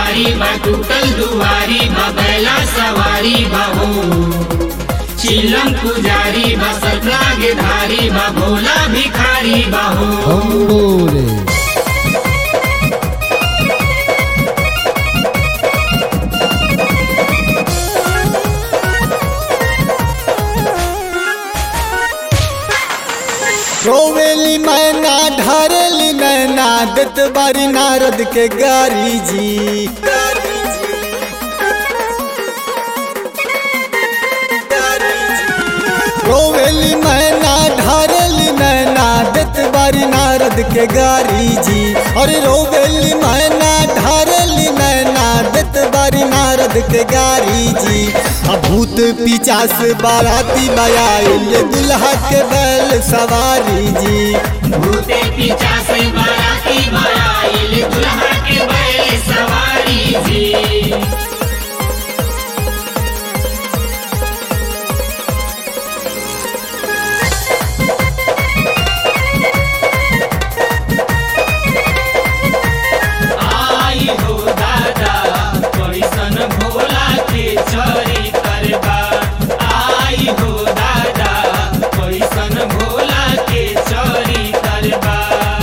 दुआरी बा टूटल दुआरी बा बैला सवारी बा हो चिलम पुजारी बा सतराग धारी बा भोला भिखारी बा हो हम बोले रोवेली मैना ढारेली नैना दत बारी नारद के गारी जी रोवेली मैना ढारेली नैना दत बारी नारद के गारी जी अरे रोवेली मैना ढारेली नैना दत बारी नारद के गारी जी अब भूत पिचास बाराती बयाइल दुल्हा के बैल सवारी जी भूते पीछा से बाराती बाराइल दुल्हा के बैल सवारी जी आई हो दादा कैसन भोला के चरी करबा आई हो दादा कैसन भोला के चरी करबा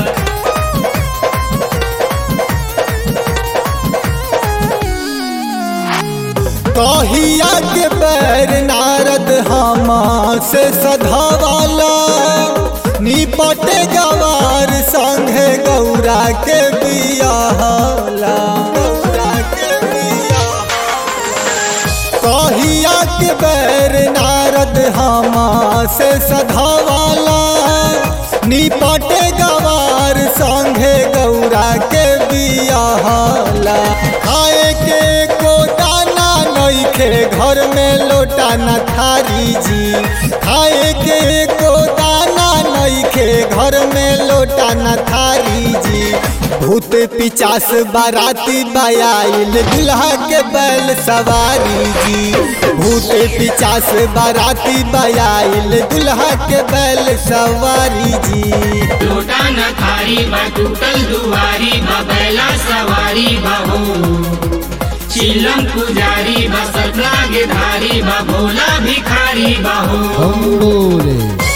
कहिया के पैर नारद हमा से सधावाला निपटे गवार संगे गौरा के बियाहला गौरा के कहिया के बैर नारद हमा से सधावाला निपटे गवार संगे गौरा के बियाहला खाए के को दाना नइखे घर में लोटा न थारी जी खाए के को दाना नइखे घर में लोटा न थारी जी भूत पिचास बाराती बयाइल दुल्हा के बैल सवारी जी भूत पिचास बाराती बयाइल दुल्हा के बैल सवारी जी लोटा न थारी बा टूटल दुआरी बा बैला सवारी बा हो चिलम पुजारी बा सतराग धारी बा भोला भिखारी बा हो हम बोले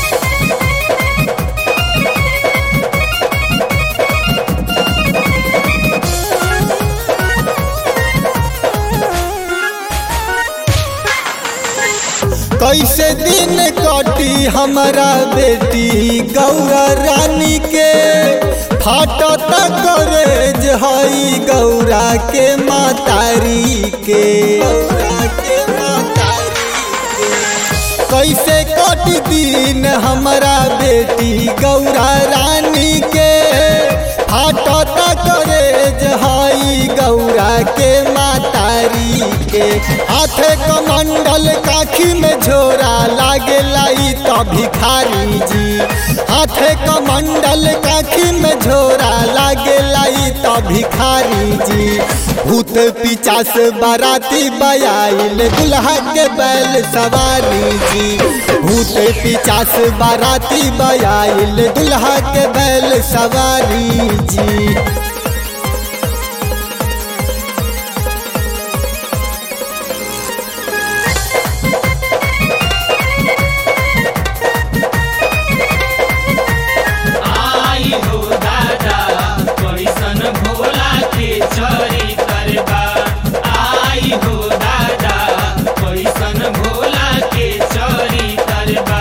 कैसे दिन कटी हमारा बेटी गौरा रानी के फाटत करेज हई गौरा के मातारी के गौरा के मातारी के कैसे कट दिन हमारा बेटी गौरा रानी के फाटत करेज हई गौरा के मातारी के हाथे कमंडल काखी में झोरा लागे लाई तो भिखारी जी हाथे कमंडल काखी में झोरा लागे लाई तो भिखारी जी भूत पिचास बाराती बयाइल दुल्हा के बैल सवारी जी भूत पिचास बाराती बयाइल दुल्हा के बैल सवारी जी आई हो दादा कैसन भोला के चरी करबा आई हो दादा कैसन भोला के चरी करबा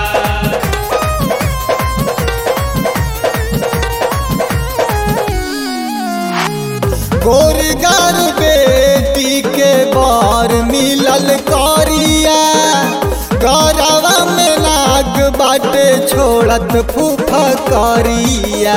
गोरगार बेटी के बार मिलल करिया गौरवा में नाग बाटे छोड़त फूफा करिया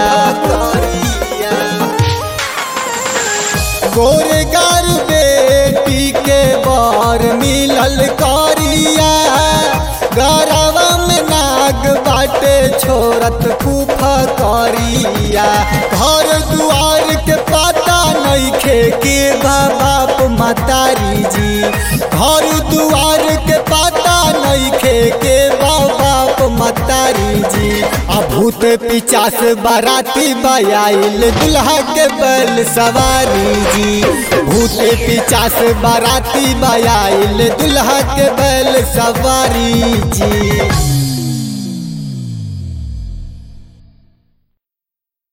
गोरगार बेटी के बार मिलल करिया गौरवा में नाग बाटे छोड़त फूफा करिया घर दुआर के पता नइखे के बा बाप मतारी जी घर दुआर के पता नइखे के बा बाप मतारी जी आ भूत पिचास बाराती बयाइल दुल्हा के बैल सवारी जी भूत भूते पिचास बाराती बयाइल दुल्हा के बैल सवारी जी